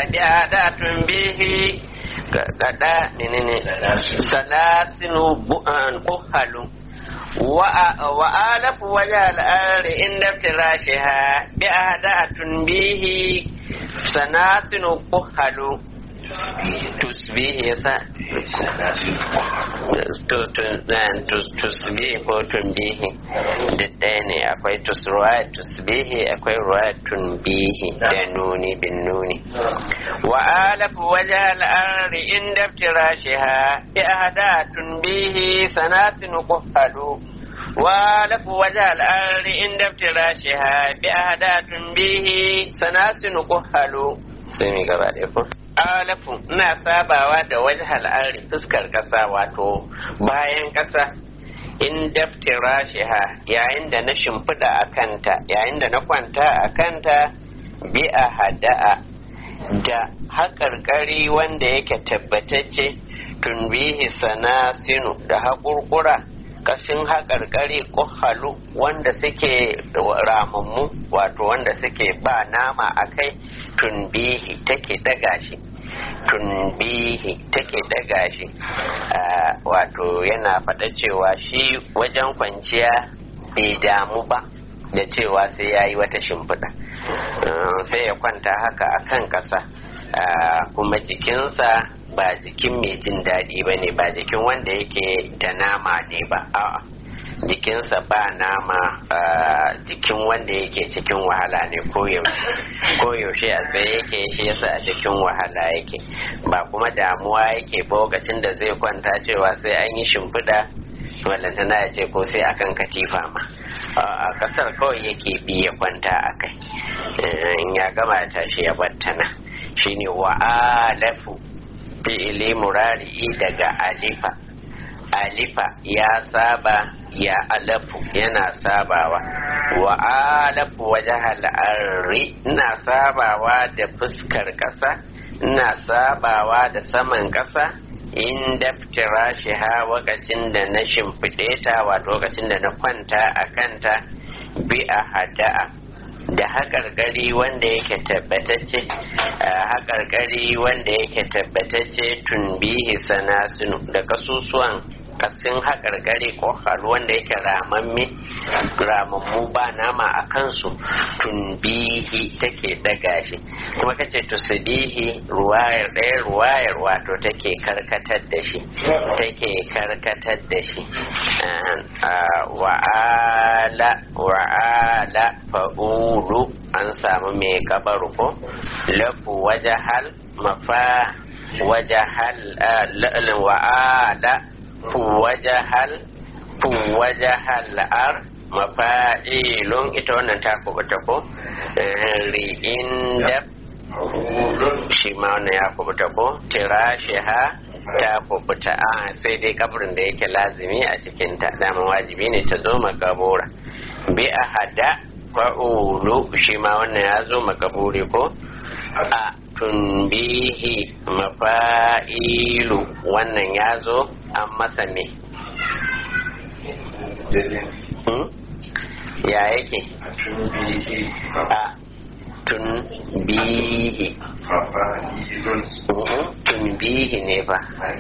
bi'adatun bihi kada menene salasinu bu'an kuhalu wa alafu wajal ari inda firashiha bi'adatun bihi sanasinu kuhalu tusbihi yasa tusbihi ko tunbihi duk ɗaya ne akwai tusruwa tusbihi akwai ruwa tunbihi da nuni bin nuni wa alafu waje al'ari inda firashiha bi ahada tunbihi sanatin kufalu wa alafu waje al'ari inda firashiha bi ahada tunbihi sanatin kufalu sai mi gaba ɗaya ko alafu ina sabawa da wajen al'ari fuskar ƙasa wato bayan ƙasa in daftira shiha yayin da na shimfiɗa a kanta yayin da na kwanta a kanta bi a hada'a da haƙarƙari wanda yake tabbatacce tunbihi sana sinu da haƙurƙura kashin haƙarƙari ƙuhalu wanda suke ramammu wato wanda suke ba nama a kai tunbihi take daga shi tunbihi take daga shi wato yana faɗa cewa shi wajen kwanciya bai damu ba da cewa sai ya yi wata shimfiɗa sai ya kwanta haka a kan ƙasa kuma jikinsa ba jikin mai jin daɗi ba ne ba jikin wanda yake da nama ne ba a'a jikinsa ba nama jikin wanda yake cikin wahala ne koyaushe a tsaye yake shi yasa a cikin wahala yake ba kuma damuwa yake lokacin da zai kwanta cewa sai an yi shimfiɗa wallantana ya ce ko sai akan katifa ma a kasar kawai yake bi ya kwanta a kai in ya gama ya tashi ya battana shine wa'alafu fi'ili murari'i daga alifa alifa ya saba ya alafu yana sabawa wa alafu waje al'arri ina sabawa da fuskar ƙasa ina sabawa da saman ƙasa in daftira shi ha wakacin da na shimfiɗe ta wato lokacin da na kwanta a kanta bi a hada'a da haƙarƙari wanda yake tabbatacce haƙarƙari wanda yake tabbatacce tunbihi sanasinu da kasusuwan kasin haƙarƙari ko halu wanda yake ramamme ramammu ba nama a kansu tunbihi take daga shi kuma kace tusdihi ruwayar ɗaya ruwayar wato take karkatar da shi take karkatar da shi wa'ala wa'ala fa'ulu an samu mai kabaru ko lafu wajahal mafa wajahal wa'ala fuwajahal fuwajahal ar mafa'ilun ita wannan ta kubuta ko ri'in da shi ma wannan ya kubuta ko tirashiha ta kubuta a sai dai kabarin da yake lazimi a cikin ta daman wajibi ne ta zo makabura bi a hada fa'ulu shi ma wannan ya zo makaburi ko a tunbihi mafa'ilu wannan ya zo an masa me ya yake a tunbihi tunbihi ne fa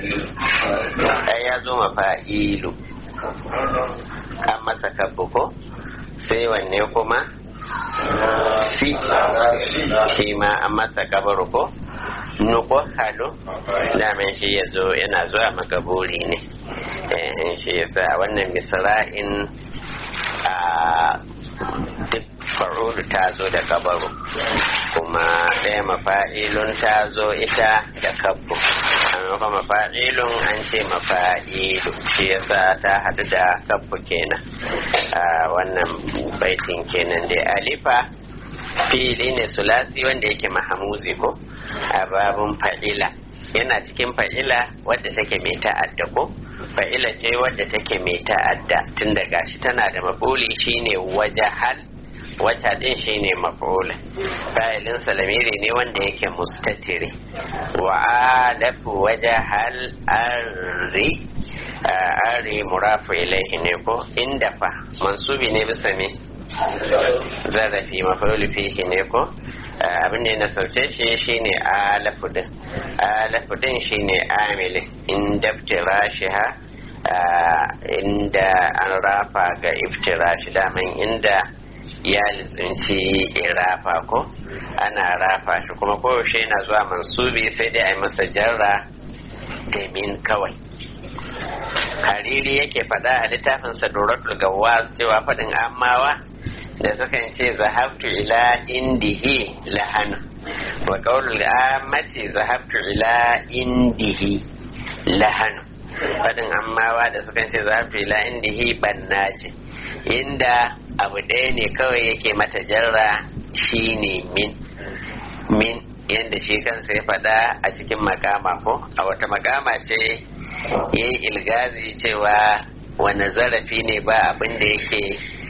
ya zo mafa'ilu an masa kabbu ko sai wanne kuma si shi ma an masa kabaru ko nuko halu daman shi ya zo yana zuwa makaburi ne shi ya sa wannan misra'in a duk far'udu ta zo da kabaru kuma ɗaya mafa'ilun ta zo ita da kabbu amma kuma mafa'ilun an ce mafa'ilu shi yasa ta hadu da kabbu kenan wannan baitin kenan da alifa fili ne sulasi wanda yake mahamuzi ko a babun fa'ila yana cikin fa'ila wadda take mai ta'adda ko fa'ila ce wadda take mai ta'adda tun da gashi tana da mafuli shine wajahal wata din shine maf'ul fa'ilin salamiri ne wanda yake mustatiri wa alafu wajahal arri ari murafu ilaihi ne ko inda fa mansubi ne bisa me zarafi maf'ul fihi ne ko abin da ya nasarce shi shine alafu din alafu din shine amilin in daftira shi ha inda an rafa ga iftira shi daman inda ya lizinci irafa ko ana rafa shi kuma koyaushe yana zuwa mansubi sai dai a yi masa jarra da min kawai hariri yake faɗa a littafin saduratul gawaz cewa faɗin amawa da sukan ce zahabtu ila indihi lahanu wa qaulul amati zahabtu ila indihi lahanu faɗin amawa da sukan ce zahabtu ila indihi banna ce inda abu ɗaya ne kawai yake mata jarra shine min min yadda shi kansa ya faɗa a cikin makama ko a wata makama ce ya yi ilgazi cewa wani zarafi ne ba abin da yake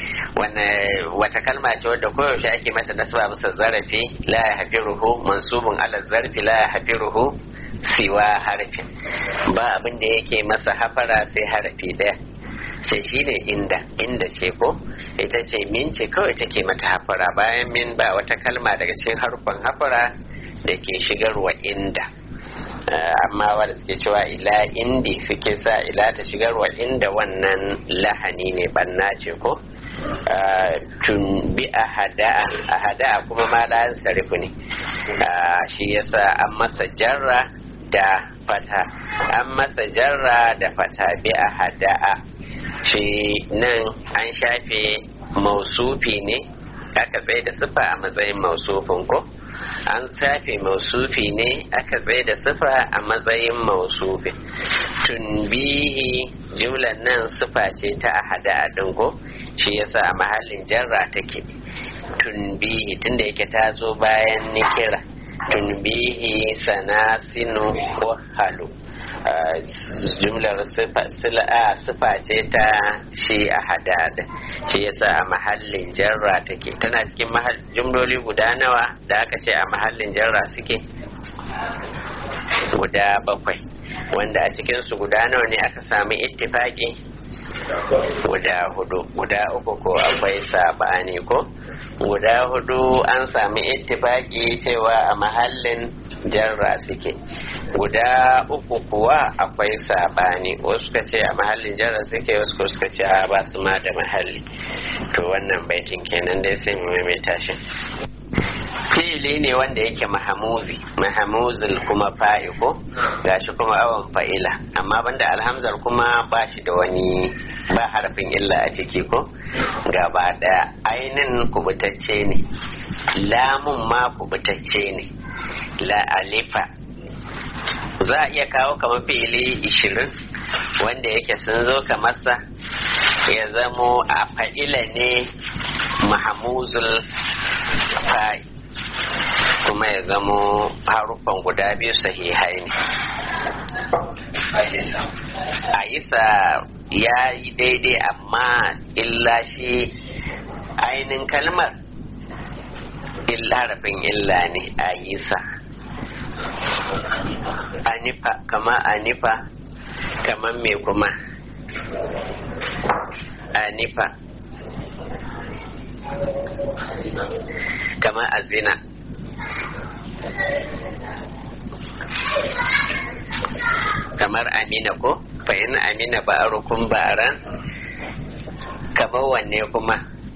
wata kalma ce wadda koyaushe ake mata nasaba bisa zarafi la ya hafi ruhu mansubun ala zarfi la ya hafi ruhu siwa harfin ba abin da yake masa hafara sai harafi ɗaya sai shi ne inda inda ce ko ita ce min ce kawai take mata hafara bayan min ba wata kalma daga cikin harfan hafara da ke shigarwa inda amma wanda suke cewa ila indi suke sa ila ta shigarwa inda wannan lahani ne banna ce ko tun bi a hada'a a hada'a kuma ma layan sarifu ne shi yasa an masa jarra da fata an masa jarra da fata bi a hada'a shi nan an shafe mausufi ne aka tsaye da sifa a matsayin mausufin ko an safe mausufi ne aka tsaye da sifa a matsayin mausufi tunbihi jumlar nan sifa ce ta ahada a dingo shi yasa a mahallin jarra take tunbihi tunda yake ta zo bayan nikira tunbihi sanasinu halu jumlar sifa ce ta shi a hadada shi yasa a mahallin jarra take tana cikin jumloli guda nawa da aka ce a mahallin jarra suke guda bakwai wanda a cikinsu guda nawa ne aka sami ittifaki guda hudu guda uku ko akwai sabani ko guda hudu an sami ittifaki cewa a mahallin jarra suke guda uku kuwa akwai sabani wasu suka ce a mahallin jarra suke wasu suka ce ba su ma da mahalli to wannan baitin kenan dai sai mu maimaita shi fi'ili ne wanda yake mahamuzi mahamuzil kuma fa'iko gashi kuma awon fa'ila amma banda alhamzar kuma ba shi da wani ba harfin illa a ciki ko gaba daya ainin kubutacce ne lamun ma kubutacce ne la alifa za a iya kawo kamar fi'ili ishirin wanda yake sun zo kamarsa ya zamo a fa'ila ne mahamuzul fa'i kuma ya zamo haruffan guda biyu sahihai ne a isa ya yi daidai amma illa shi ainin kalmar harafin illa ne a yisa anifa kama anifa kaman me kuma anifa kama azina kamar amina ko fa in amina ba rukun baran kamar wanne kuma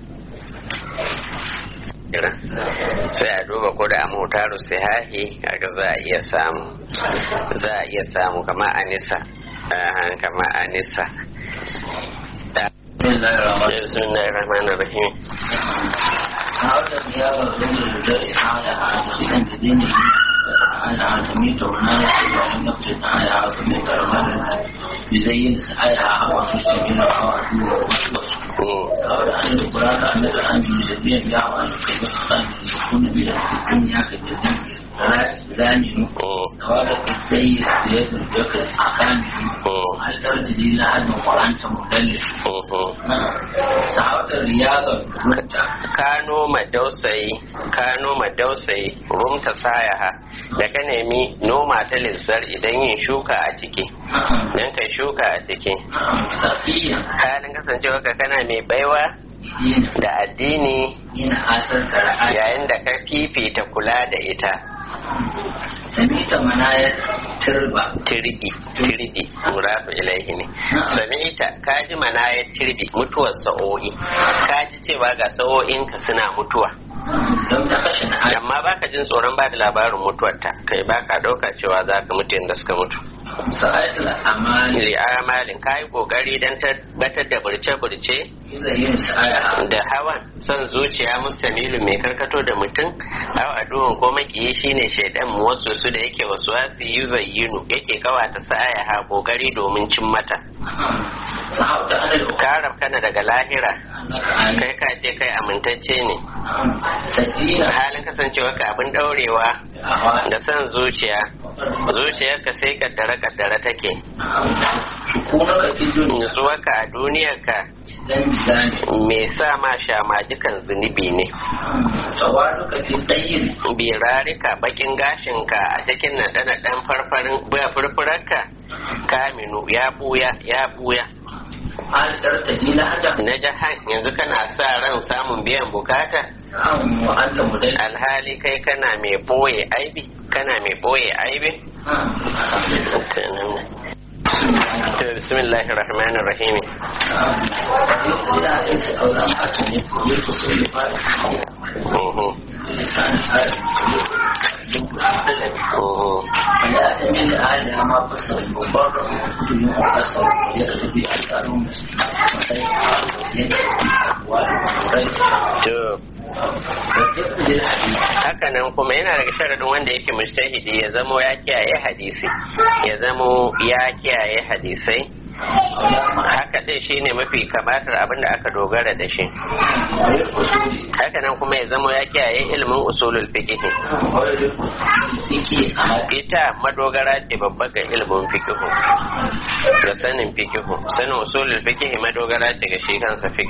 sai a duba ko da amutaru sihahi kaga za a iya samu za a iya samu kama anisa kama anisa بسم الله الرحمن الرحيم هذا زيارة الرجل الذي حالها سخينا بدينه على سميت هنالك وأن نقصد على سميت رمانا بزين سعيها وتشتمل وعدوه وصوص قال أن القرآن أن الآن بجديا يعوى أن كيف تقال يكون بها في الدنيا كالجديد زامن توالد السيد زياد الجكر أقامه هل ترتدي لحد وأنت مدلل sa'adar riyadar rumta kano madausayi kano madausayi rumta sayaha da ka nemi noma ta lissar idan yin shuka a ciki dan kai shuka a ciki safiya halin kasancewa ka kana mai baiwa da addini yana asar ka ra'ayi yayin da ka fifita kula da ita sami ta manayar turba tirbi tirbi murafu ilaihi ne sami'ita ka ji mana ya tirbi mutuwar sa'o'i ka ji cewa ga sa'o'inka suna mutuwa don ta kashe na ayi amma baka jin tsoron ba da labarin mutuwarta kai baka ɗauka cewa za ka mutu yadda suka mutu sa'atul amali li amalin ka yi kokari don tabbatar da burce-burce yuzayin sa'aya da hawan son zuciya mustamilu mai karkato da mutum aw aduwan ko makiyi shine shaidan mu wasu su da yake wasu wasu yuzayyinu yake kawata sa'aya ha kokari domin cin mata sahauta anil ka kana daga lahira ukara kai ka ce kai amintacce ne sajina halin kasancewa ka abin daurewa hawa da son zuciya zuciyarka sai kaddare kaddare take kuma ka fi duniya nutsuwarka a duniyarka dan bizani me sa ma shamajikan zunubi ne tawadu ka fi tsayin birarika bakin gashinka a cikin naɗe-naɗen farfarin buya furfurarka kaminu ya buya ya buya alƙar ta ji lahada na jahan yanzu kana sa ran samun biyan bukata an mu'alla mu dai alhali kai kana mai boye aibi kana mai boye aibi to bismillahir rahmanir rahim Mhm, mhm. فيعتمد على ما فصل المبرر بدون فصل يكتب أثرهم To, hakanan kuma yana daga sharadin wanda yake mujtahidi ya zamo ya kiyaye hadisi ya zamo ya kiyaye hadisai haka dai shine mafi kamatar abin da aka dogara da shi hakanan kuma ya zamo ya kiyaye ilimin usulul fiqh ita madogara ce babba ga ilimin fiqh da sanin fiqh sanin usulul fiqh madogara ce ga shi kansa fiqh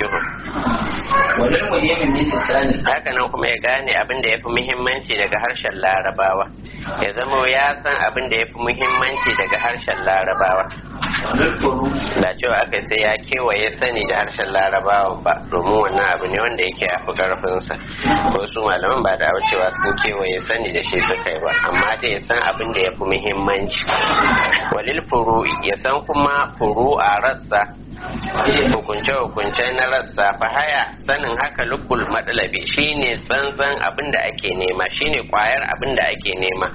hakanan kuma ya gane abin da ya fi muhimmanci daga harshen larabawa ya zamo ya san abin da ya fi muhimmanci daga harshen larabawa ba cewa aka sai ya kewaye sani da harshen larabawa ba domin wannan abu ne wanda yake yafi karfinsa ko su malaman ba da cewa sun kewaye sani da shi suka yi ba amma dai ya san abin da ya fi muhimmanci walil furu'i ya san kuma furu'a rassa hukunce-hukunce na rassa fahaya sanin haka lukul matsalabi shine tsantsan abin da ake nema shine kwayar abin da ake nema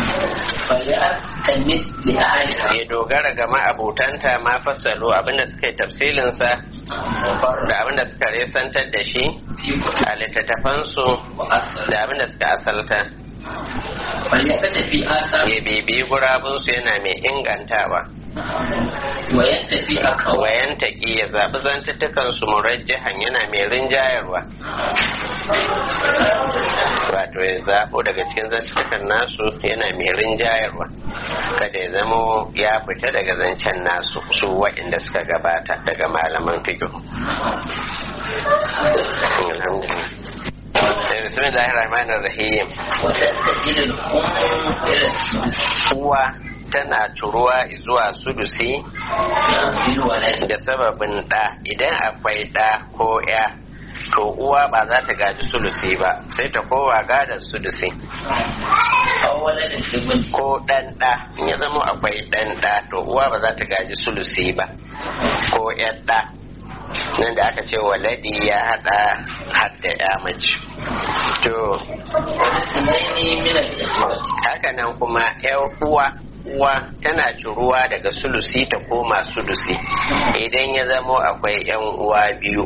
ya dogara ga ma'abutanta ma fassalo abin da suka yi tafsilinsa da abin da suka resantar da shi a littattafansu da abin da suka asalta ya bibi gurabunsu yana mai ingantawa wayan tafi a kawai wayan taƙi ya zaɓi zantuttukansu murajjihan yana mai rinjayarwa wato ya zaɓo daga cikin zantuttukan nasu yana mai rinjayarwa kada ya zamo ya fita daga zancen nasu su waɗanda suka gabata daga malaman fiƙo alhamdulillah bismillahir rahmanir rahim وتستجيل الأم إلى السدس uwa tana turuwa zuwa sudusi بالولد da sababin ɗa idan akwai ɗa ko ya to uwa ba za ta gaji sulusi ba sai ta kowa gada sudusi أو ولد الابن ko ɗan ɗa in ya zama akwai ɗan ɗa to uwa ba za ta gaji sulusi ba ko ƴan ɗa nan da aka ce waladi ya haɗa hadda ya mace to والاثنين من الإخوة haka nan kuma ƴan uwa uwa tana ciruwa daga sulusi ta koma sulusi idan ya zamo akwai ƴan uwa biyu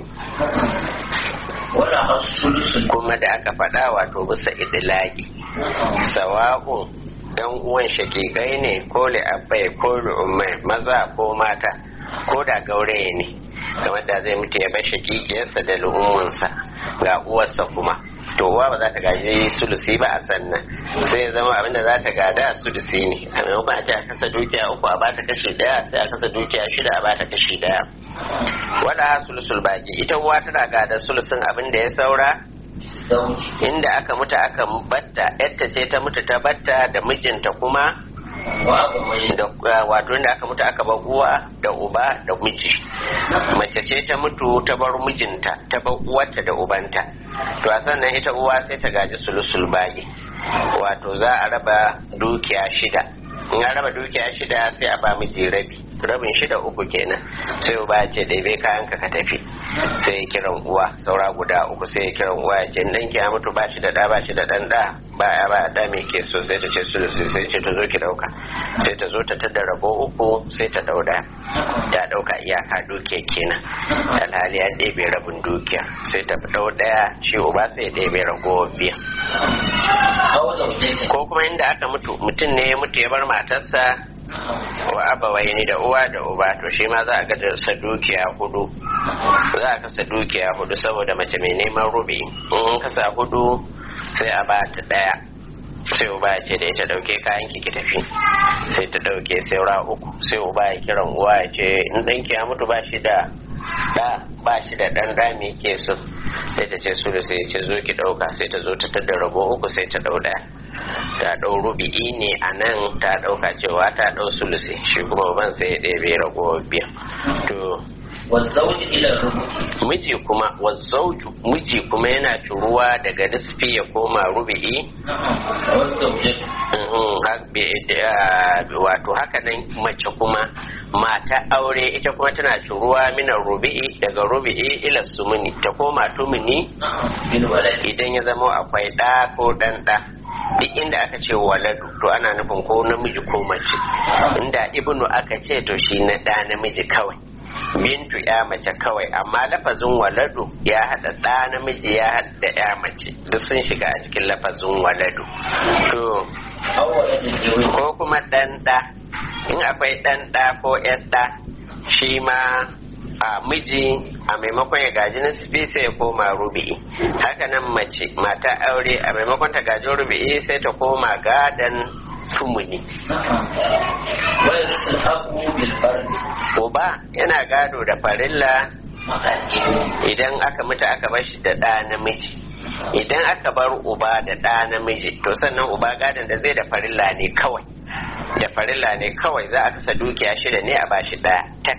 ولها الثلث kuma da aka faɗa wato bisa idilagi sawa'un dan uwan shakikai ne ko li'abbai ko li'ummai maza ko mata ko da gauraye ne kamar da zai mutu ya bar shakikiyarsa da lu'ummansa ga uwarsa kuma to uwa ba za ta gaji sulusi ba a sannan sai ya zama abinda za ta gada sulusi ne a maimakon a ce a kasa dukiya uku a bata kashi daya sai a kasa dukiya shida a bata kashi daya wala sulusul baki ita uwa tana gada sulusin abin da ya saura زوج inda aka mutu aka batta yadda ce ta mutu ta batta da mijinta kuma wa abawai da wato inda aka mutu aka bar uwa da uba da miji mace ce ta mutu ta bar mijinta ta bar uwarta da ubanta to a sannan ita uwa sai ta gaji sulusul bagi wato za a raba dukiya shida in an raba dukiya shida sai a ba miji rabi rabin shida uku kenan sai uba ya ce ɗebe kayan ka ka tafi sai ya kiran uwa saura guda uku sai ya kiran uwa ya ce dan ki ya mutu ba shi da ɗa ba shi da ɗan ɗa ba ya ba ɗa mai ke so sai ta ce su sai ce ta zo ki ɗauka sai ta zo ta tada rabo uku sai ta ɗau ɗaya ta ɗauka iyaka dukiya kenan alhali ya ɗebe rabin dukiya sai ta ɗau ɗaya shi uba sai ya ɗebe ragowar biya aw zawjatin ko kuma inda aka mutu mutum ne ya mutu ya bar matarsa wa abawai ni da uwa da uba to shi ma za a ga sa dukiya hudu za a kasa dukiya hudu saboda mace mai neman rubi in kasa hudu sai a ba ta daya sai uba ya ce da ita dauke kayan ki ki tafi sai ta dauke saura uku sai uba ya kiran uwa ya ce in danki ya mutu ba shi da da ba shi da dan da me ke so sai ta ce su da sai ya ce zo ki dauka sai ta zo ta tada rabo uku sai ta dau daya ta dau rubi'i ne a nan ta dauka cewa ta dau sulusi shi kuma ban sai ya ɗebe rago biyan to wa zawji ila rubuki miji kuma wazzauju miji kuma yana turuwa daga nisfi ya koma rubi'i wa zawjatin Mhm, ha- be- da- wato haka nan mace kuma mata aure ita kuma tana turuwa minan rubi'i daga rubi'i ila sumuni ta koma tumuni bil waladi idan ya zama akwai ɗa ko ɗan ɗa duk inda aka ce waladu to ana nufin ko namiji ko mace inda ibnu aka ce to shi na ɗa namiji kawai bintu ya mace kawai amma lafazin waladu ya haɗa ɗa namiji ya haɗa ya mace duk sun shiga a cikin lafazin waladu to aw waladin ibn ko kuma ɗan ɗa in akwai ɗan ɗa ko ƴan ɗa shi ma a miji a maimakon ya gaji nisfi sai ya koma rubi'i haka nan mace mata aure a maimakon ta gaji rubi'i sai ta koma gadan tumuni wa yursil abu bil fardi uba yana gado da farilla maqaddim idan aka mutu aka bar shi da ɗa namiji idan aka bar uba da ɗa namiji to sannan uba gadon da zai da farilla ne kawai da farilla ne kawai za a kasa dukiya shida ne a bashi ɗaya tak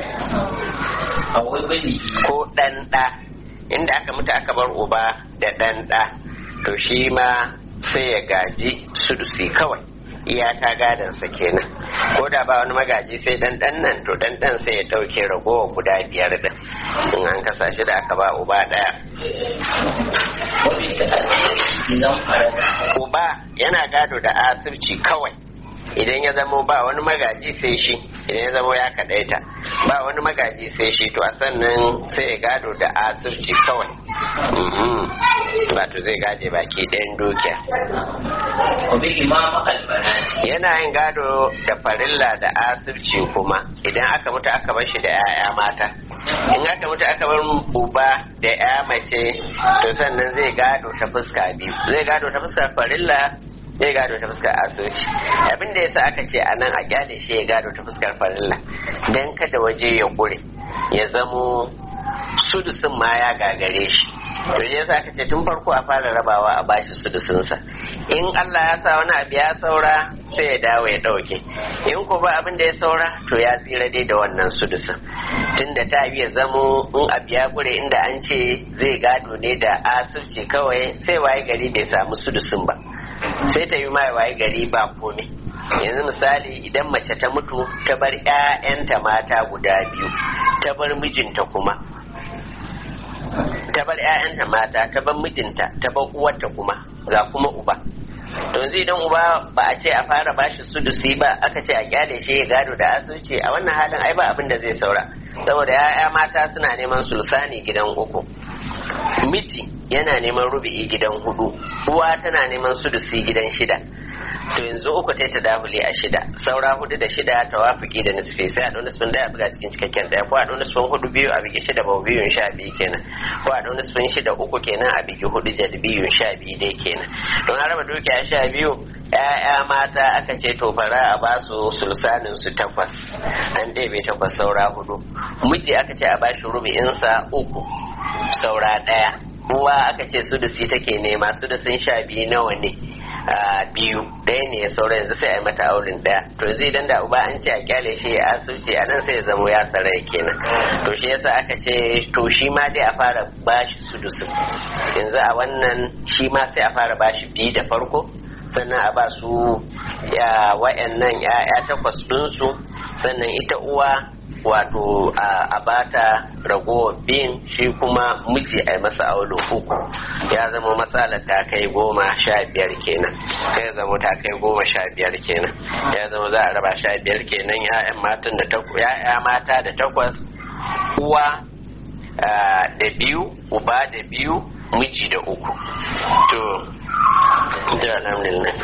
aw ibni ko ɗan ɗa inda aka mutu aka bar uba da ɗan ɗa to shi ma sai ya gaji sudusi kawai iyaka gadansa kenan ko da ba wani magaji sai ɗan ɗan nan to ɗan ɗan sai ya ɗauke ragowa guda biyar ɗin in an kasa shi da aka ba uba ɗaya wa bi ta'asiri idan farada uba yana gado da asirci kawai idan ya zamo ba wani magaji sai shi idan ya zamo ya kaɗaita ba wani magaji sai shi to a sannan sai ya gado da asirci kawai Mhm. wato zai gaje baki ɗayan dukiya wa bi imama al banati yana yin gado da farilla da asirci kuma idan aka mutu aka bar shi da 'ya'ya mata in aka mutu aka bar uba da 'ya mace to sannan zai gado ta fuska biyu zai gado ta fuskar farilla zai gado ta fuskar asirci abin da yasa aka ce a nan a kyale shi ya gado ta fuskar farilla dan kada waje ya kure ya zamo sudusin ma ya gagare shi to ya sa ce tun farko a fara rabawa a bashi sudusinsa in Allah ya sa wani abu ya saura sai ya dawo ya dauke in ko ba abin da ya saura to ya tsira dai da wannan sudusin tunda ta ya zamo in abu ya gure inda an ce zai gado ne da asirci kawai sai waye gari bai samu sudusin ba sai ta yi mai waye gari ba komai yanzu misali idan mace ta mutu ta bar 'ya'yanta mata guda biyu ta bar mijinta kuma ta bar 'ya'yanta mata ta bar mijinta ta bar uwarta kuma ga kuma uba to yanzu idan uba ba a ce a fara bashi sudusi ba aka ce a kyale shi ya gado da asirci a wannan halin ai ba abin da zai saura saboda 'ya'ya mata suna neman sulsani gidan uku miji yana neman rubi'i gidan hudu uwa tana neman sudusi gidan shida to yanzu uku ta tadahuli a shida saura hudu da shida tawafiki da nisfi sai a ɗau nisfin ɗaya a buga cikin cikakken ɗaya ko a ɗau nisfin hudu biyu a bigi shida ba biyun sha biyu kenan ko a ɗau nisfin shida uku kenan a bigi hudu jad biyun sha biyu dai kenan don a raba dukiya sha biyu ‘ya'ya mata aka ce to fara a ba su sulsanin su takwas an ɗebe takwas saura hudu miji aka ce a ba shi rubi'insa uku saura ɗaya uwa aka ce sudusi take nema sudusin sha biyu nawa ne biyu ɗaya ne ya saura yanzu sai a yi mata aulin ɗaya to yanzu idan da uba an ce a kyale shi a asibiti a nan sai ya zamo ya sarai kenan to shi yasa aka ce to shi ma dai a fara bashi sudusin yanzu a wannan shi ma sai a fara bashi biyu da farko sannan a ba su wa'annan ya'ya takwas ɗinsu sannan ita uwa wato a bata ragowar bin shi kuma miji a masa aulo uku ya zama matsala ta kai goma sha biyar kenan sai zama ta kai goma sha biyar kenan ya zama za a raba sha biyar kenan ya'yan matan da ya'ya mata da takwas uwa da biyu uba da biyu miji da uku to da alhamdulillah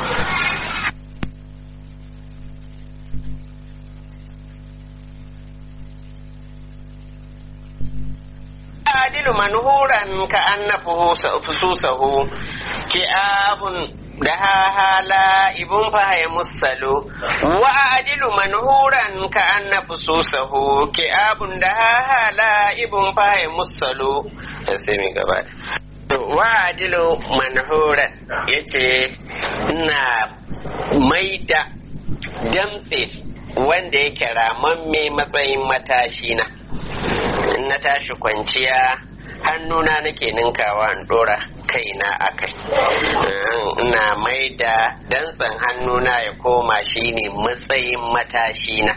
adilu manhuran ka anna fususahu ki'abun da hala ibun fahaya musalu wa adilu manhuran ka anna fususahu ki'abun da hala ibun fahaya musalu sai mi gaba wa adilu manhuran yace ina maida damtse wanda yake ramamme matsayin matashi na in na tashi kwanciya hannuna nake ninkawa in dora kaina a kai ina mai da dantsan hannuna ya koma shine matsayin matashina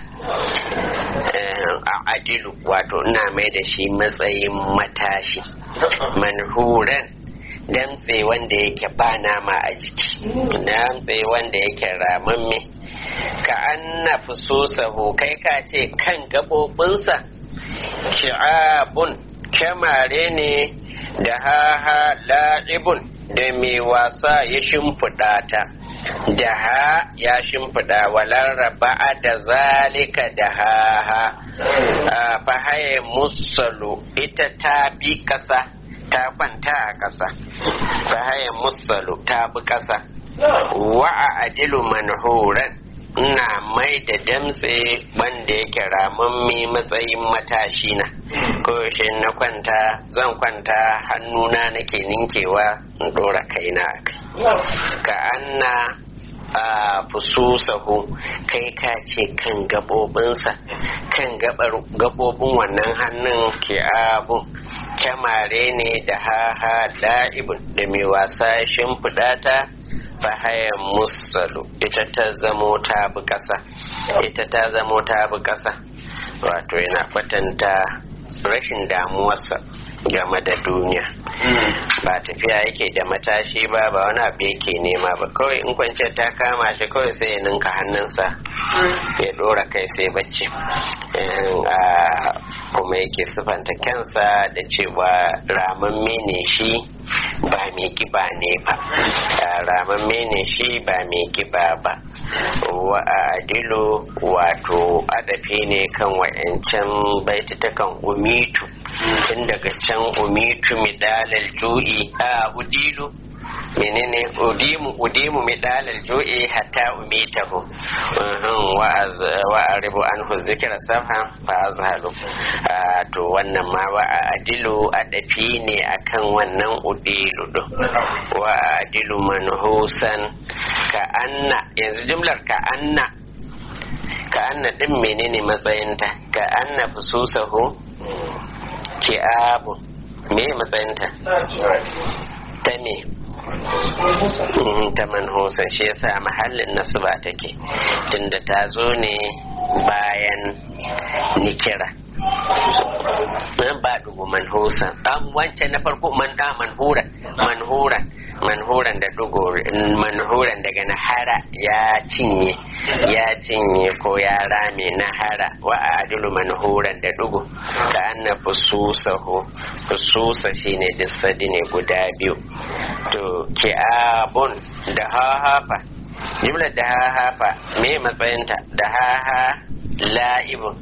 a adilu wato ina mai da shi matsayin matashi manhuran dantse wanda yake ba nama a jiki dantse wanda yake ramamme ka anna fususahu kai ka ce kan gaɓoɓinsa shi'abun kyamare ne da haha la'ibun da mai wasa ya shimfiɗa ta da ha ya shimfiɗa walar raba'a da zalika da haha fahaye musalu ita ta bi ƙasa ta kwanta a ƙasa fahaye musalu ta bi ƙasa wa'a adilu manhuran ina mai da damtse wanda yake ramammi matsayin matashi na shi na kwanta zan kwanta hannuna nake ninkewa in dora kaina a kai ka anna a fususahu kai ka ce kan gabobinsa kan gabobin wannan hannun ke abun kyamare ne da haha la'ibun da mai wasa shimfiɗa ta fahayan musalu ita ta zamo ta bi ƙasa ita ta zamo ta bi ƙasa wato yana kwatanta rashin damuwarsa game da duniya ba tafiya yake da matashi ba ba wani abu yake nema ba kawai in kwanciyar ta kama shi kawai sai ya ninka hannunsa ya dora kai sai bacci kuma yake sifanta kansa da cewa ramamme ne shi ba mai kiba ne ba ramamme ne shi ba mai kiba ba wa adilu wato adafi ne kan wa'yancan baitutukan umitu tun daga can umitu midalal ju'i a udilu menene udimu udimu midalal ju'i hatta umitahu wa aribu anhu zikra safha fa azhalu to wannan ma wa adilu adafi ne akan wannan udilu do wa adilu manhusan ka anna yanzu jumlar ka anna ka anna din menene matsayinta ka anna fususahu ki abu me matsayinta ta me ta manhusan shi yasa mahallin nasba take tunda ta zo ne bayan nikira nan ba dugu manhusan an wancan na farko man da manhuran manhuran manhuran da dugu manhuran daga nahara ya cinye ya cinye ko ya rame nahara wa adilu manhuran da dugu ka anna fususahu fususa shine dissadi ne guda biyu to ki'abun da hahafa jimlar da hahafa me matsayinta da haha la'ibun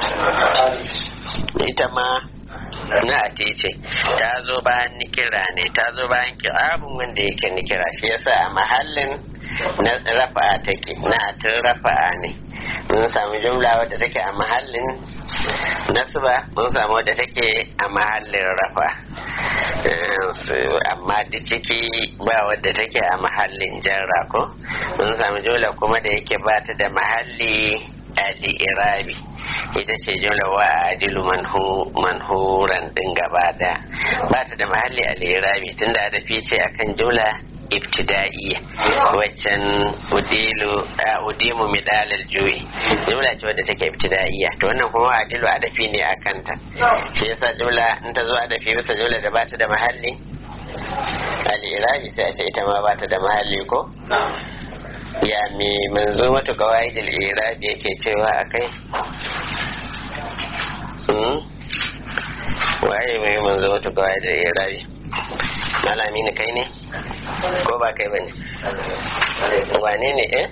ita ma na ce ta zo bayan nikira ne ta zo bayan ki'abun wanda yake nikira shi yasa a mahallin na rafa'a take na tun rafa'a ne mun samu jumla wadda take a mahallin nasba mun samu wadda take a mahallin rafa amma da ciki ba wadda take a mahallin jarra ko mun samu jumla kuma da yake ba ta da mahalli al-irabi ita ce jumla wa adilu manhuran din gaba da ba ta da mahalli al-irabi tunda da fice akan jumla ibtida'iyya waccan udilu udimu midal al-ju'i jumla ce wadda take ibtida'iyya to wannan kuma adilu adafi ne a kanta shi yasa jumla in ta zo adafi bisa jumla da ba ta da mahalli al-irabi sai a ce ita ma ba ta da mahalli ko ya me manzo mata kawai da irabi yake cewa a kai waye mai manzo mata kawai da irabi malami ne kai ne ko ba kai ba ne wane ne eh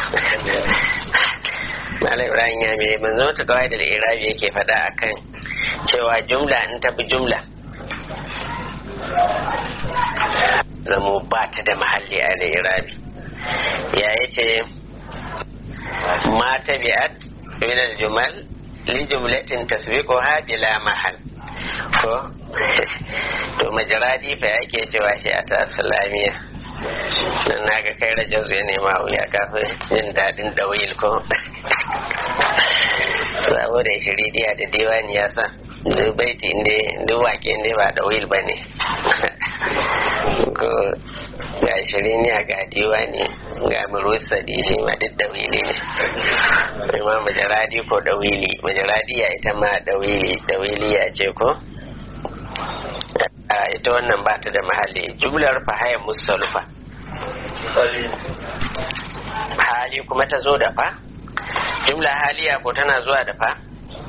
Malam Ibrahim ya mai manzo mata kawai da irabi yake faɗa akan cewa jumla in ta bi jumla zamo ba ta da mahalli a irabi ya yace ma tabi'at min al-jumal li jumlatin tasbiquha bila mahal ko to majaradi fa yake cewa shi a tasalamiya nan naga kai rajin ya nema wuya kafin jin daɗin dawil ko saboda shiridiya da diwani ya sa duk baiti inda duk wake inda ba dawil ba ne ko ga shiriniya ga diwani ga murusa da shi ma duk dawili ne ma majaradi ko dawili majaradi ya ita ma dawili dawili ya ce ko ita wannan ba ta da mahalli jumlar fahaya musalfa hali kuma ta zo da fa jumla haliya ko tana zuwa da fa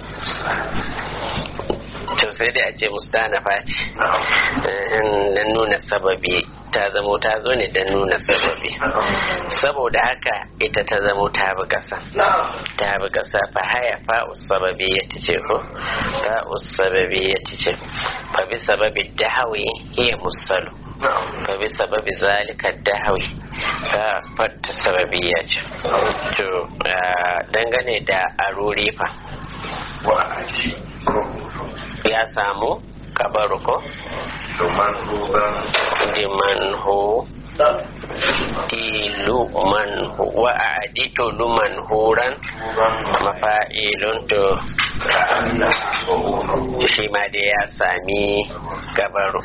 to sai dai a ce mustanafa ce don nuna sababi ta zamo ta zo ne don nuna sababi saboda haka ita ta zamo ta bi kasa ta bi kasa fa haya fa sababi ya ce ko fa sababi ya ce fa bi sababi dahawi hiya musalu fa bi sababi zalika dahawi fa fatta sababi ya ce to dangane da aruri fa ya samu kabaru ko liman hu ilu man wa aditu luman huran mafa'ilun to shi ma dai ya sami gabaru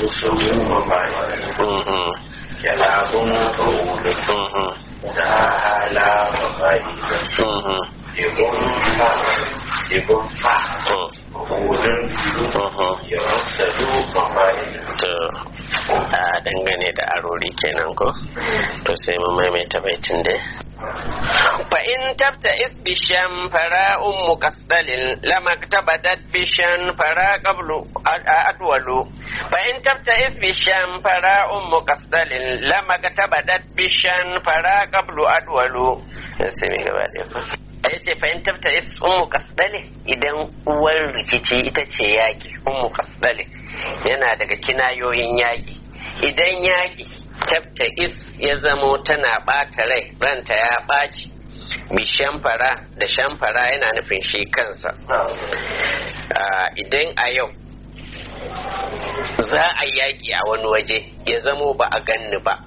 Jalabun kawudu, da hala mafa'ilun, ibun fa, ibun fa, kawudun, ya rasa duka mafa'ilun. to a dangane da arori kenan ko to sai mu maimaita baitin dai fa in tabta is bishan fara ummu kasdalin lama tabadat bishan fara qablu adwalu fa in tabta is bishan fara ummu kasdalin lama tabadat bishan fara qablu adwalu sai mai gaba da ya ce fahimtar ta is ummu kasdale idan uwar rikici ita ce yaki ummu kasdale yana daga kinayoyin yaki idan yaki tabta is ya zamo tana ɓata rai ranta ya ɓaci bi shamfara da shamfara yana nufin shi kansa idan a yau za a yaki a wani waje ya zamo ba a ganni ba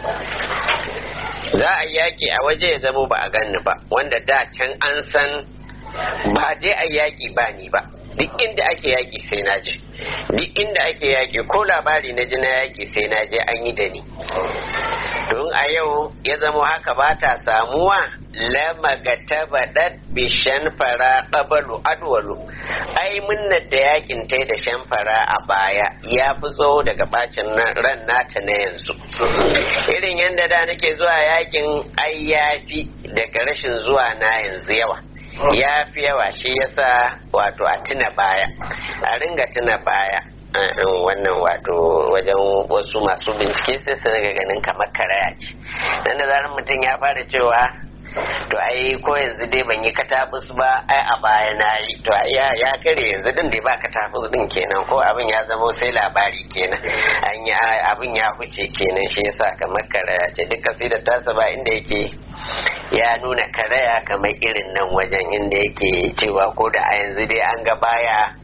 za a yaƙi a waje ya zamo ba a ganni ba wanda da can an san ba dai a yaƙi ba ni ba duk inda ake yaƙi sai na je duk inda ake yaƙi ko labari na ji na yaƙi sai na je an yi da ni don a yau ya zamo haka ba ta samuwa lamaga tabadat bi shanfara qabalu adwalu ai munnar da yakin tai da shanfara a baya ya fi tsawo daga bacin ran nata na yanzu irin yadda da nake zuwa yakin ai yafi daga rashin zuwa na yanzu yawa ya fi yawa shi yasa wato a tuna baya a ringa tuna baya wannan wato wajen wasu masu bincike sai su riga ganin kamar karaya ce dan da zarar mutum ya fara cewa to ai ko yanzu dai ban yi katabus ba ai a baya na yi to ya ya kare yanzu din dai ba katabus din kenan ko abin ya zama sai labari kenan an yi abin ya huce kenan shi yasa kamar karaya ce duk kasidar tasa ba inda yake ya nuna karaya kamar irin nan wajen inda yake cewa ko da a yanzu dai an ga baya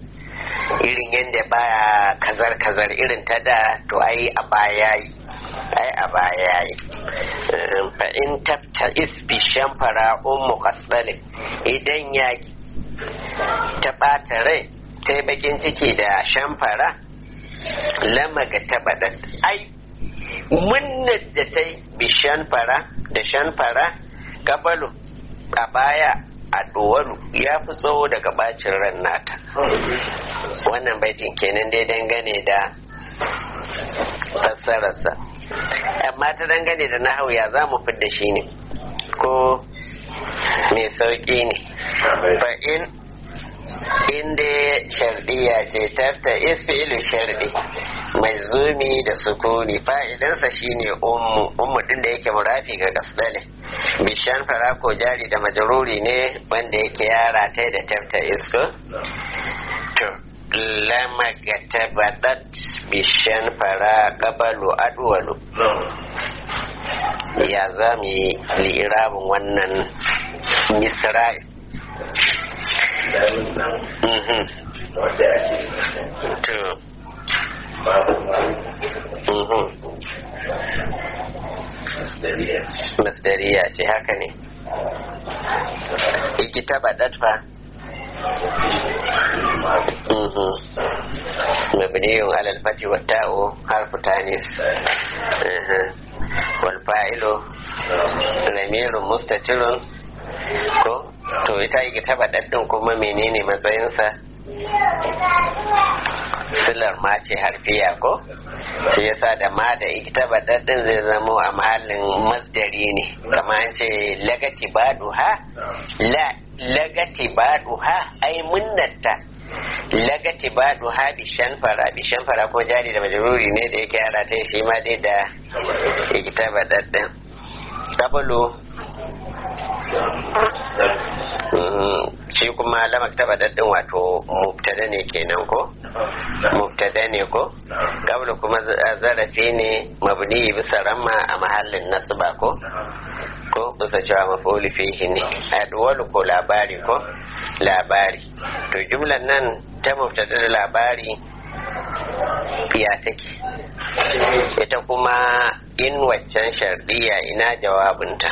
irin yadda baya kazar kazar irin ta da to ai a baya yi ai a baya yi fa in tabta isbi shamfara ummu kasdale idan ya ta ɓata rai ta yi bakin ciki da shamfara lama ga tabaɗa ai munnar da ta yi bi shamfara da shamfara gabalu a baya a ɗuwalu ya fi tsawo daga bacin ran nata wannan baitin kenan dai dangane da fassararsa amma ta dangane da nahawu ya za mu fidda shi ne ko mai sauƙi ne fa in inda shardiya ce tafta isfi'ilu shardi mai zumi da sukuni fa'ilinsa shine ummu ummu din da yake murafi ga gasdale bishan fara ko jari da majaruri ne wanda yake yara ta da tafta isko to lama ga tabadat bishan fara gabalu adwalu ya za mu yi li'irabin wannan misra'i wanda ake to babu mhm. masdariya masdariya ce haka ne ikita badat fa mhm. mabniyun alal fati wa ta'u harfu tanis Mhm. wal fa'ilu lamirun mustatirun ko to ita ikita badat din kuma menene matsayinsa silar ma ce harfiya ko shi yasa da ma da ita baɗaɗɗin zai zamo a mahallin masdari ne kama an ce lagati baduha la lagati baduha ai munnata lagati baduha bishan fara bishan fara ko jari da majaruri ne da yake yara ta shi ma dai da ita baɗaɗɗin kabulu shi kuma lamak taba daddin wato mubtada ne kenan ko mubtada ne ko kabla kuma zarafi ne mabni bisa ramma a mahallin nasba ko ko bisa cewa mafuli fihi ne adwalu ko labari ko labari to jumlan nan ta mubtada da labari ya take ita kuma in waccan shardiya ina jawabinta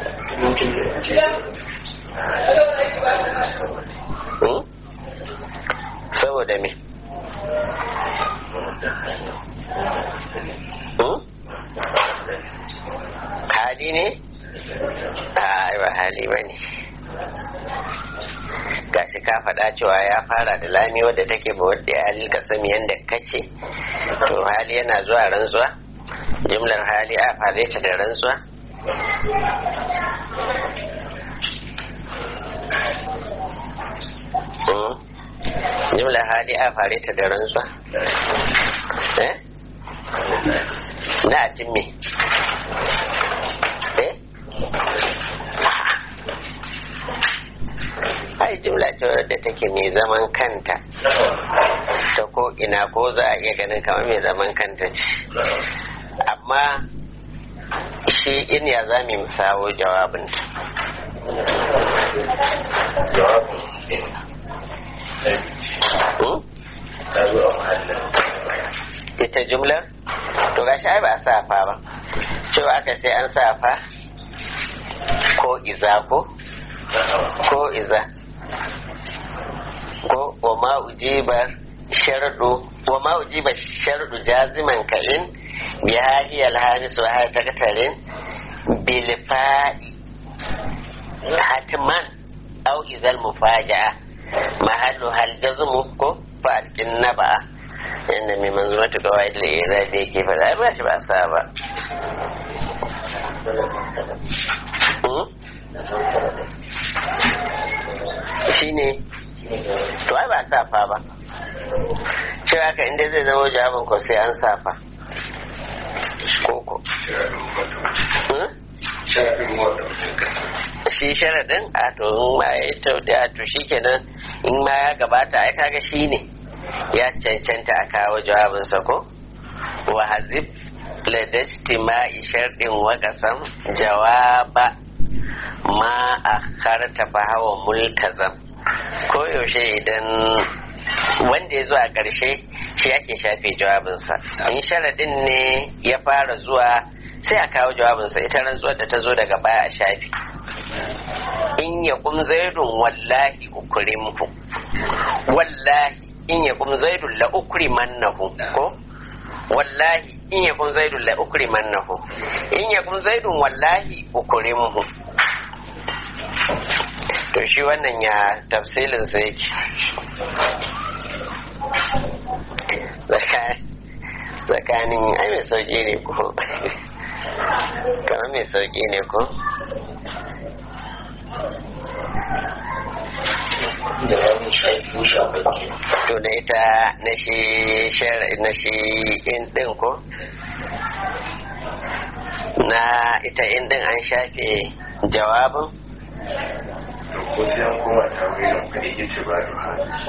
Hmm? saboda me Hmm? hali ne a ba hali ba ne gashi ka faɗa cewa ya fara da lami wadda take ba wadda ya hali ka sami yadda kace to hali yana zuwa rantsuwa jimlar hali a fare ta da rantsuwa Hmm? jimlar hali a fare ta da rantsuwa eh na atin me eh ai jimla ce wadda take mai zaman kanta ta ko ina ko za a iya ganin kamar mai zaman kanta ce amma shi in ya za mu sawo jawabinta jawabin Hmm? ta zo a mahallin ita jumlar to gashi ai ba a safa ba cewa aka sai an safa ko iza ko ko iza ko wa ma ujiba shardu wa ma ujiba shardu jaziman ka in bi hahi alhanis wa hahi takatarin bil fa'i hatman au izal mufaja'a mahallu hal jazmu ko fa'alkin naba'a yadda mai manzumatu kawai da ira da yake faɗa ba shi ba sa ba shi ne to ai ba safa ba cewa haka inda zai zama jawabin ko sai an safa koko shi sharaɗin a to in ma ya yi a to shi kenan in ma ya gabata ai kaga shi ne ya cancanta a kawo jawabinsa ko wa hazib ladajtima'i sharɗin wa qasam jawaba ma a karta fa hawa multazam ko yaushe idan wanda ya zo a ƙarshe shi ake shafe jawabinsa in sharaɗin ne ya fara zuwa sai a kawo jawabinsa ita rantsuwar da ta zo daga baya a shafe in ya kum zaidun wallahi ukrimhu wallahi in ya kum zaidun la ukrimannahu ko wallahi in ya kum zaidun la ukrimannahu in ya kum zaidun wallahi ukrimhu to shi wannan ya tafsilin sa yake tsakanin ai mai sauki ne ko kamar mai sauki ne ko jawabin shafi ko shafaki to na ita na shi na shi in din ko na ita in din an shafe jawabin ko sai an koma ta wurin kuɗi yake ba da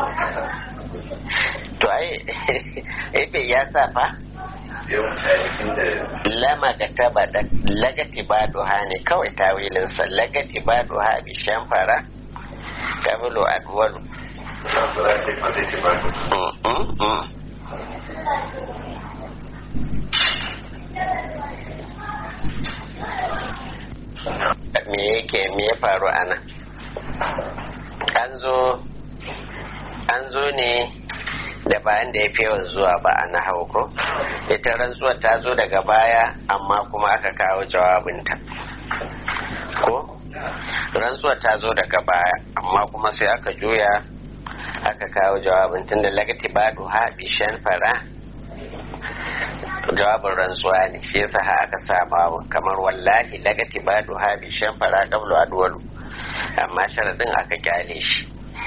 to ai ebe ya sa fa yau misali inda lama ga taba da lagati ba duha ne kawai tawilinsa lagati ba duha bi shamfara kabilu adwalu ba za ta yi kwata ke ba da Mm, mm, mm. me yake me ya faru a nan an zo an zo ne da bayan da ya fi yawan zuwa ba a na ko ita rantsuwar ta zo daga baya amma kuma aka kawo jawabinta ko rantsuwar ta zo daga baya amma kuma sai aka juya aka kawo jawabin tun da lagati ba ha bishan fara jawabin rantsuwa ne shi yasa ha aka sa babu kamar wallahi lagati ba ha bishan fara qablu adwalu amma sharadin aka kyale shi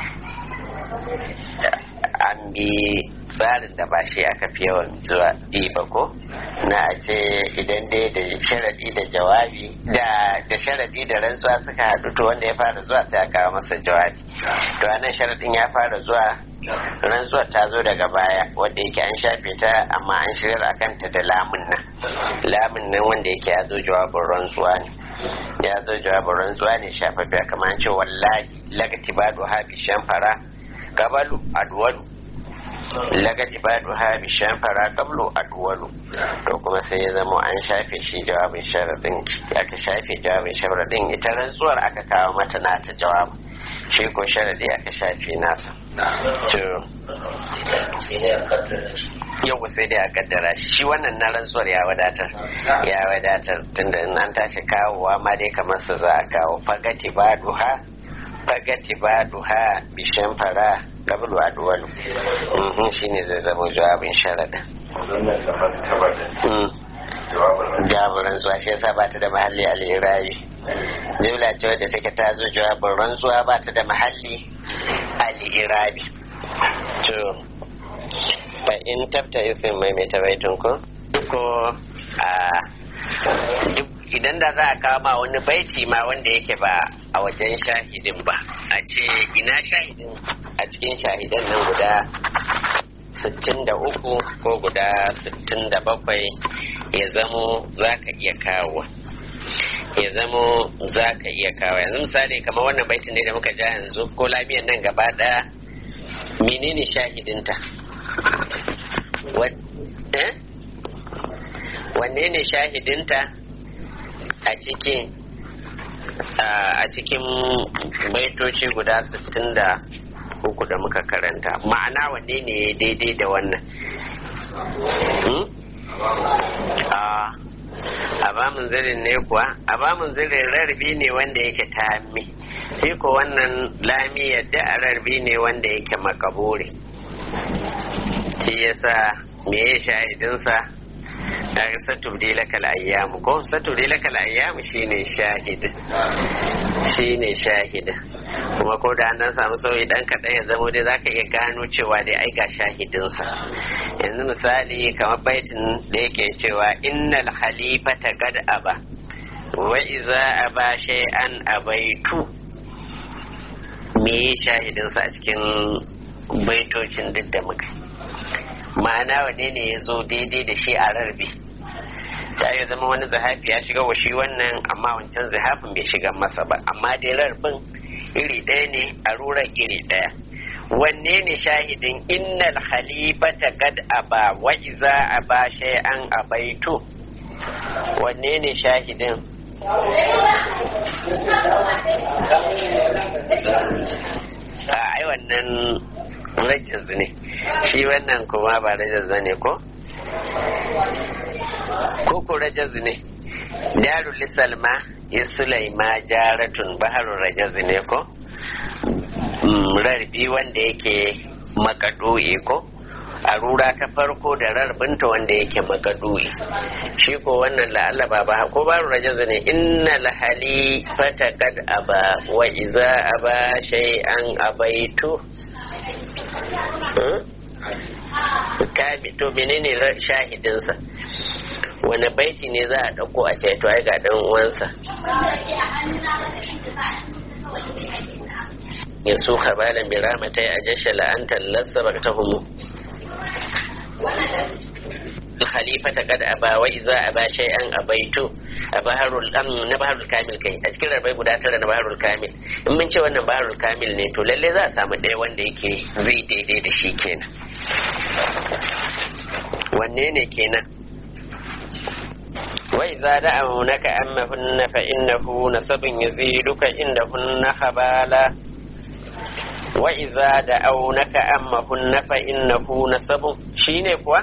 an bi tsarin da ba shi aka fi yawan zuwa bi ba ko na a ce idan dai da sharadi da jawabi da da sharadi da rantsuwa suka haɗu to wanda ya fara zuwa sai a kawo masa jawabi to anan sharadin ya fara zuwa rantsuwar ta zo daga baya wanda yake an shafe ta amma an shirar a kanta da lamun nan lamun nan wanda yake ya zo jawabin rantsuwa ne ya zo jawabin rantsuwa ne shafaffiya kamar an ce wallahi lagati ba ha bi shamfara gabalu adwalu lagati ba ha bi shamfara qablu adwalu to kuma sai ya zama an shafe shi jawabin sharadin aka shafe jawabin sharadin ita rantsuwar aka kawo mata nata jawabin shi ko sharadi aka shafe nasa to sai dai a kaddara shi yau sai dai a kaddara shi shi wannan na rantsuwar ya wadatar ya wadatar tunda in an tashi kawowa ma dai kamar su za a kawo fagati ba duha fagati ba duha bishan fara qablu adwalu mhm shine zai zama jawabin sharadin wannan kamar taba da mm jawabin jawabin rantsuwa shi yasa ba ta da mahalli al-irabi jumla ce wadda take ta zo jawabin rantsuwa ba ta da mahalli al-irabi to fa in tabta isin mai mai tabaitun ko ko a duk idan da za a kama wani baiti ma wanda yake ba a wajen shahidin ba a ce ina shahidin a cikin shahidan nan guda 63 ko guda 67 ya zamo za ka iya kawo ya zamo za ka iya kawo yanzu misali kamar wannan baitin ne da muka ja yanzu ko lamiyan nan gaba ɗaya menene shahidinta Wa- eh? wanne ne shahidinta a cikin a cikin baitoci guda 60 uku da muka karanta ma'ana wanne ne ya daidai da wannan Hmm? a a bamun zirin ne kuwa a bamun zirin rarbi ne wanda yake tami shi ko wannan lami yadda a rarbi ne wanda yake makaburi shi yasa me ya shahidinsa a satubdi lakal ayyamu ko satubdi lakal ayyamu shine shahid shine shahid kuma ko da an samu sauyi dan kaɗan ya zamo dai zaka iya gano cewa dai ai ga shahidinsa yanzu misali kamar baitin da yake cewa innal khalifata gad aba wa iza aba shay'an abaitu me shahidinsa a cikin baitocin duk da muka ma'ana wane ne ya zo daidai da shi a rarbi ta yi zama wani zahafi ya shiga wa shi wannan amma wancan zahafin bai shiga masa ba amma dai rarbin iri ɗaya ne a rurar iri ɗaya wanne ne shahidin innal khalifata kad aba wa iza aba shay'an abaitu wanne ne shahidin a ai wannan rajiz ne shi wannan kuma ba rajiz ne ko ko ko rajiz ne darul salma ya sulaima jaratun baharun rajiz ne ko rarbi wanda yake makadu'i ko a rura ta farko da rarbinta wanda yake makadu'i shi ko wannan la'alla ba ba ko ba rajaz ne inna lahali fata kad aba wa iza aba shay'an abaitu kabi to menene shahidinsa wani baiti ne za a ɗauko a ce to ai ga dan uwansa ya su kabalan bi ramatai a jashe la'antar lassa ba ta humu khalifata kad aba wa iza aba shay'an abaitu a baharul am na baharul kamil kai a cikin rabai guda tara na baharul kamil in mun ce wannan baharul kamil ne to lalle za a samu ɗaya wanda yake zai daidai da shi kenan wanne ne kenan وإذا دعونك أمهن فإنه نسب يزيدك عندهن خبالا وإذا دعونك أمهن فإنه نسب شيني كوا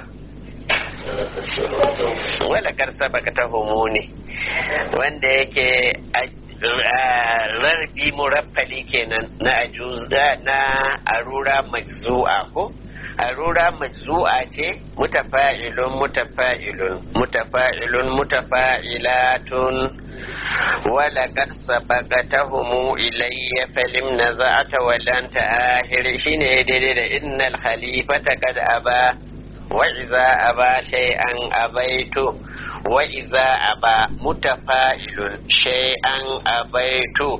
wala kar sabaka ta ne wanda yake rarbi muraffali kenan na ajuza na arura majzu'a ko arura majzu'a ce mutafa'ilun mutafa'ilun mutafa'ilun mutafa'ilatun wala qad sabaqatahum ilayya falim naza'ata wa lan ta'ahir shine daidai da innal khalifata qad aba wa iza aba shay'an abaitu wa iza aba mutafa'ilun shay'an abaitu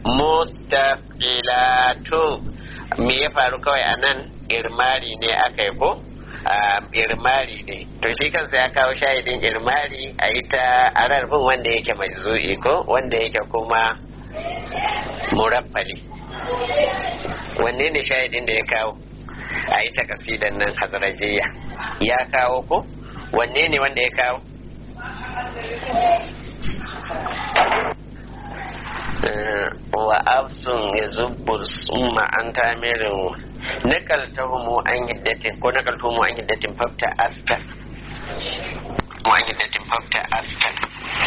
mustafilatun me ya faru kawai anan irmari ne aka yi ko irmari ne to shi kansa ya kawo shahidin irmari a ita a rarfin wanda yake mai zu'i ko wanda yake kuma muraffali wanne ne shahidin da ya kawo a ita kasidan nan hazarajiya ya kawo ko wanne ne wanda ya kawo wa afsun ya zubbur summa an tamirin nakaltahumu an hiddatin ko nakaltahumu an hiddatin fafta astar mu an hiddatin fafta astar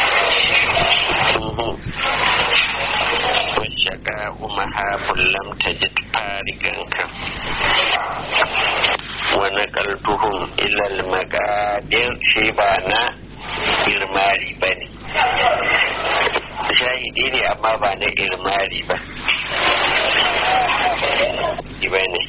washaka umaha lam tajid farigan ka wa nakaltuhum ila al-maqadir shi ba na irmari bane shahidi ne amma ba na irmari ba ba ne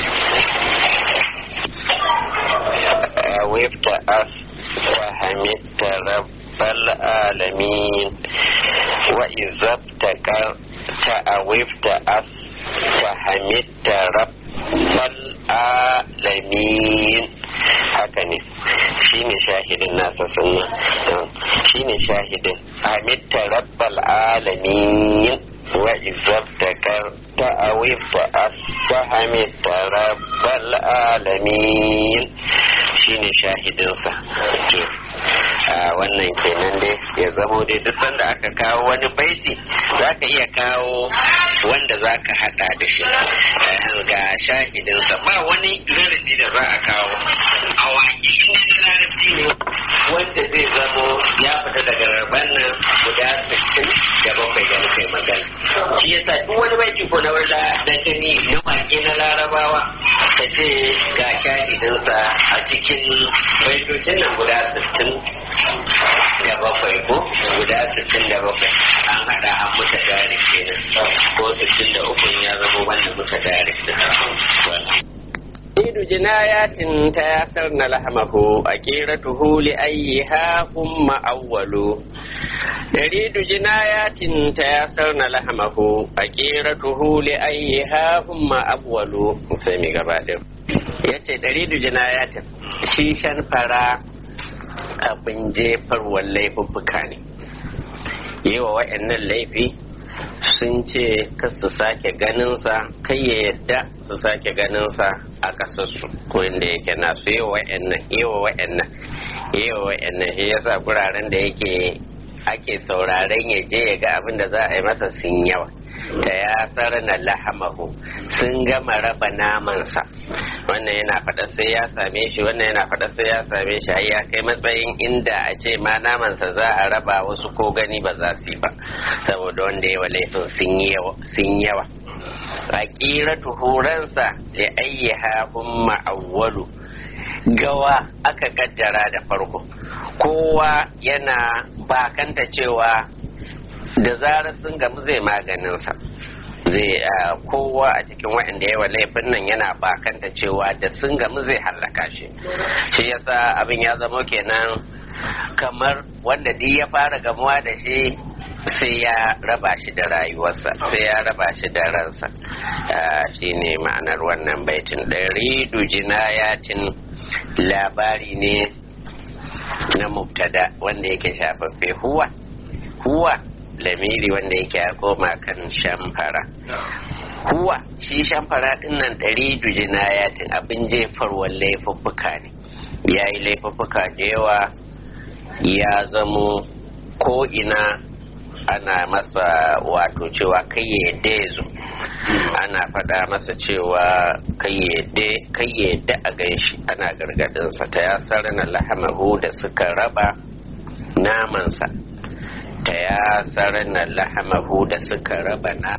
wifta as wa hamidta rabbal alamin wa izabta ta a wifta as wa hamidta rabbal alamin haka ne shi ne shahidin nasa sunna shi ne shahidin hamidta rabbal alamin wa izabtakar ta'awifta as-hamidta rabbal alamin shi ne shahidinsa wannan kenan dai ya zamo dai duk sanda aka kawo wani baiti za ka iya kawo wanda za ka hada da shi ga shahidinsa ba wani rarrabi da za a kawo a waƙi inda na larabci ne wanda zai zamo ya fita daga rabon nan guda 60 da bakwai da muka yi magana shi yasa duk wani baiti ko na wanda da gani na waƙi na larabawa ta ce ga shahidinsa a cikin baitocin nan guda 60 da bakwai ko guda 60 da bakwai an hada an muta dari kenan ko 63 ya zama wanda muta dari Idu jinayatin ta yasar na lahamahu a tuhu li ayyiha umma awwalu Daridu jinayatin ta yasar na lahamahu a tuhu li ayyiha umma awwalu sai mi gaba da yace daridu jinayatin shi shan fara abin jefarwar laifuffuka ne yi wa wa'annan laifi sun ce kas su sake ganinsa kai ya yadda su sake ganinsa a ƙasarsu ko inda yake nasu yi wa'annan yi wa wa'annan yi wa wa'annan shi yasa guraren da yake ake sauraren ya je ya ga abin da za a yi masa sun yawa ta ya na lahamahu sun gama raba namansa wannan yana faɗa sai ya same shi wannan yana faɗa sai ya same shi har ya kai matsayin inda a ce ma namansa za a raba wasu ko gani ba za su yi ba saboda wanda yawa laifin sun yawa a ƙira tuhuransa da ayyaha humma awwalu gawa aka kaddara da farko kowa yana bakanta cewa da zarar sun gamu zai maganinsa zai kowa a cikin waɗanda yawa laifin nan yana bakanta cewa da sun gamu zai hallaka shi shi yasa abin ya zama kenan kamar wanda duk ya fara gamuwa da shi sai ya raba shi da rayuwarsa sai ya raba shi da ransa shi ne ma'anar wannan baitin ɗari jinayatin labari ne na mubtada wanda yake shafaffe huwa huwa lamiri wanda yake ya koma kan shamfara huwa shi shamfara din nan ɗari jinayatin abin jefarwar laifuffuka ne ya yi laifuffuka da yawa ya zamo ko ina ana masa wato cewa kai ya yadda ya zo ana faɗa masa cewa kai ya yadda a ganshi ana gargadinsa ta ya sarana lahamahu da suka raba namansa ta ya sarana lahamahu da suka raba na